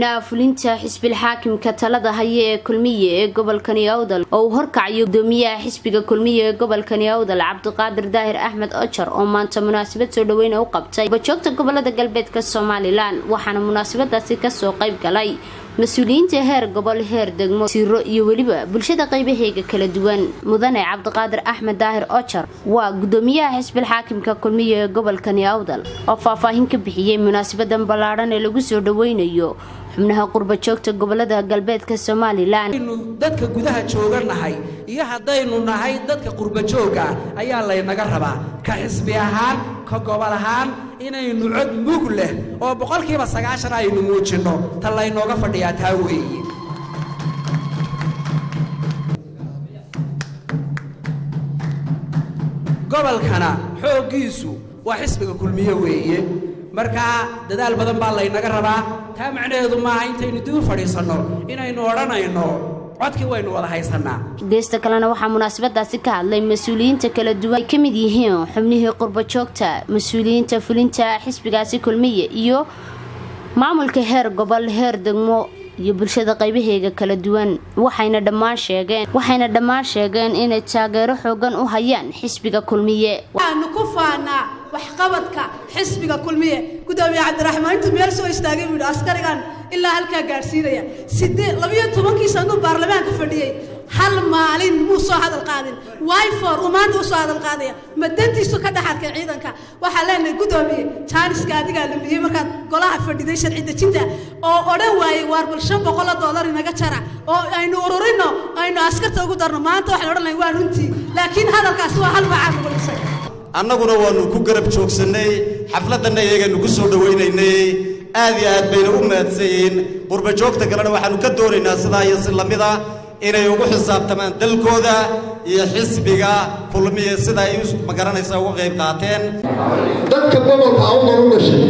fulinta xisbil xaakimka talada haya ee kulmiye ee gobolkani awdal oo uu horkacayo gudoomiyaha xisbiga kulmiye ee gobolkani awdal cabdiqaadir daahir axmed ojar oo maanta munaasabad soo dhaweyn u qabtay bajoogta gobolada galbeedka somalilan waxaana munaasabadaasi kasoo qayb galay mas-uuliyiinta heer gobol heer degmo siiro iyo weliba bulshada qaybaheega kala duwan mudane cabdiqaadir axmed daahir ojar waa gudoomiyaha xisbil xaakimka kulmiye ee gobolkani awdal oo faahfaahin ka bixiyey munaasabadan ballaadhan ee lagu soo dhaweynayo xubnaha qurba joogta gobolada galbeedka somalilan dadka gudaha jooga nahay iyo haddaynu nahay dadka qurba jooga ayaa laynaga rabaa ka xisbi ahaan ka gobol ahaan inaynu cod mug leh oo boqolkiiba sagaashan aynu muujinno ta laynooga fadhiyaa taa weeye gobolkana xooggiisu waa xisbiga kulmiye weeye markaa dadaal badan baa laynaga rabaa taa macnaheedu maaha intaynu dib u fadhiisanno inaynu odhanayno codkii waynu wada haysanaa geesta kalena waxaa munaasabadaasi ka hadlay mas-uuliyiinta kala duwan ay ka mid yihiin xubnihii qurba joogta mas-uuliyiinta fulinta xisbigaasi kulmiye iyo maamulka heer gobol heer degmo iyo bulshada qaybaheega kala duwan waxayna dhammaan sheegeen waxayna dhammaan sheegeen inay taageero xoogan u hayaan xisbiga kulmiye waxaanu ku faanaa waxqabadka xisbiga kulmiye gudoomiye cabdiraxmaan intuu meel soo istaagay buu yidhi askarigan ilaa halkaa gaadhsiinaya sidee labiyo tobankii sanuu baarlamaanka fadhiyey hal maalin muu soo hadal qaadin wyfor uu maanta u soo hadal qaadaya ma dantiisu ka dhex arkay ciidanka waxaa leenahay gudoomiye jaaniska adigaa lumiyey markaad golaha fadhiday sharci dejinta oo odhan waayey waar bal shan boqoloo doolar inaga jara oo aynu ururinno aynu askarta ugu darno maanta waxaan odhan lahay waa runtii laakiin hadalkaasi waa hal bacaan ugu dhisay annaguna waannu ku garab joogsannay xafladdanna iyagaynu ku soo dhowaynaynay aad iyo aad bayna u mahadsan yihiin qurba joogta kalena waxaannu ka doonaynaa sidaa iyo si lamida inay ugu xisaabtamaan dalkooda iyo xisbiga kulmiya sida ay magaranaysa uga qayb qaateen dadka gobolka awdal u dhashay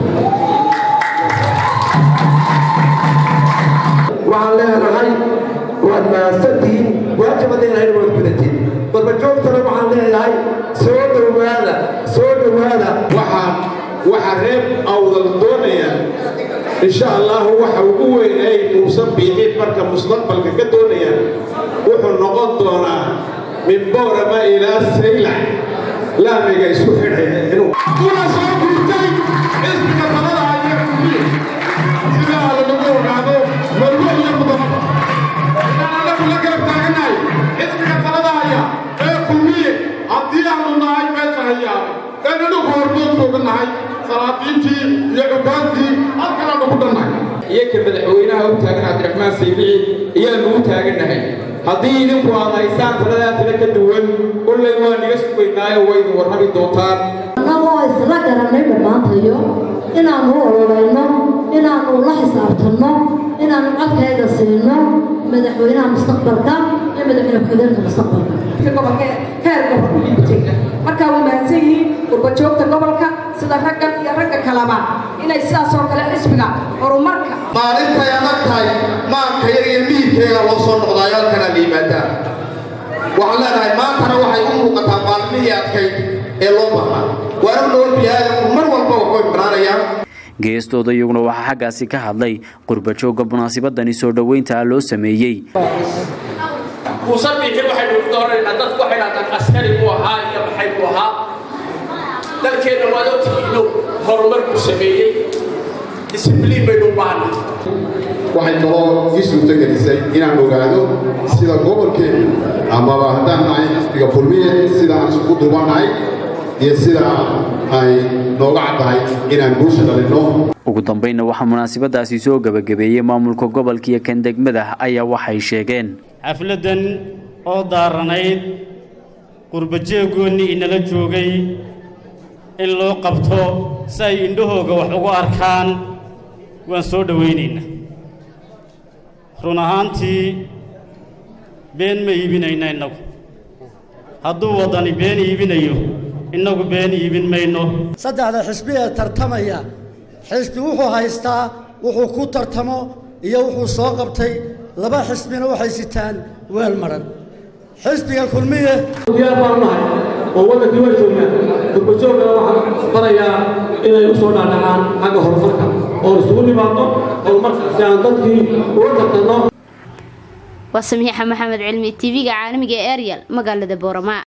waxaan leenahay waad mahadsantihiin waajibadeena waad gudatiin barbajoogtana waxaan leeyahay soo dhowaada soo dhowaada waxaan waxaa reer awdal doonaya insha allahu waxa ugu weyn ay muusan biixin marka mustaqbalka ka doonayaan wuxuu noqon doonaa min boorama ilaa saylac laamiga isku xidhaya inuu kuna soo gurtay xisbiga talada iyo kulmiye sidaa lagagu ogaado marwo iyo mudama inaan anagu la garab taaganahay xisbiga talada haya ee kulmiye haddii aanu nahay meesha hayaa ee nidhugu hordood jooga nahay salaadiintii iyo cubaantii halkanaanu ku dhannahay iyo ka madaxweynaha u taagan cabdiraxmaan saybici ayaanu u taagannahay haddii idinku aad haysaan taladaa tala ka duwan kullay waa niga sugaynaayo waydu warrami doontaan annagoo isla garannay dhammaantayo inaannu ololeyno inaannu la xisaabtanno inaannu codkayga siino madaxweynaha mustaqbalka iyo madaxweyne ku-xigeenka mustaqbalka gobolka heer gobol u dhiibtay markaa waa mahadsan yihiin qurbajoogta gobolka sida raggan iyo ragga kaleba inay sidaas oo kale xisbiga horumarka maalintay adag tahay maanka yar iyo miidkeega loo soo noqdaayo halkana la yimaadaa waxaan leenahay maantana waxay u muuqataa maalmihii adkayd ee loo baahnaa waana loo biyaadanku mar walba waxbay banaanayaan geestooda iyaguna waxaa xaggaasi ka hadlay qurbajoogga munaasabadani soo dhoweynta loo sameeyey musabiixi waxaynu u doonaynaa dadku waxay dhahdaan askari buu ahaa iyo maxay buu ahaa dalkeenna waad ogtihiino horumar buu sameeyey disibliin baynu u baahnay waxay kaloo ii suurtogelisay inaan ogaado sida gobolkeenu amaba haddaan nahay xisbiga kulmiye sida aan isugu dubannahay iyo sida ay nooga caddahay inaan guusha dhalinno ugu dambaynna waxaa munaasabadaasi soo gebagabeeyey maamulka gobolka iyo kan degmada ayaa waxay sheegeen xafladdan oo daaranayd qurbajeegoonnii inala joogay in loo qabto si ay indhahooga wax ugu arkaan waan soo dhowaynaynaa run ahaantii been ma iibinayna innagu hadduu waddani been iibinayo innagu been iibin mayno saddexda xisbi ee tartamaya xisbi wuxuu haystaa wuxuu ku tartamo iyo wuxuu soo qabtay laba xisbina waxay sitaan weel madhan xisbiga kulmiye diyaar baan nahay oo waddankii waa joognaa gurbajoogana waxaan barayaa inay u soo dhaadhacaan xagga horumarka oo isugu nimaadno horumarka si aan dadkii uga tartanno waa samiixa maxamed cilmi tv-ga caalamiga ee ariel magaalada boorama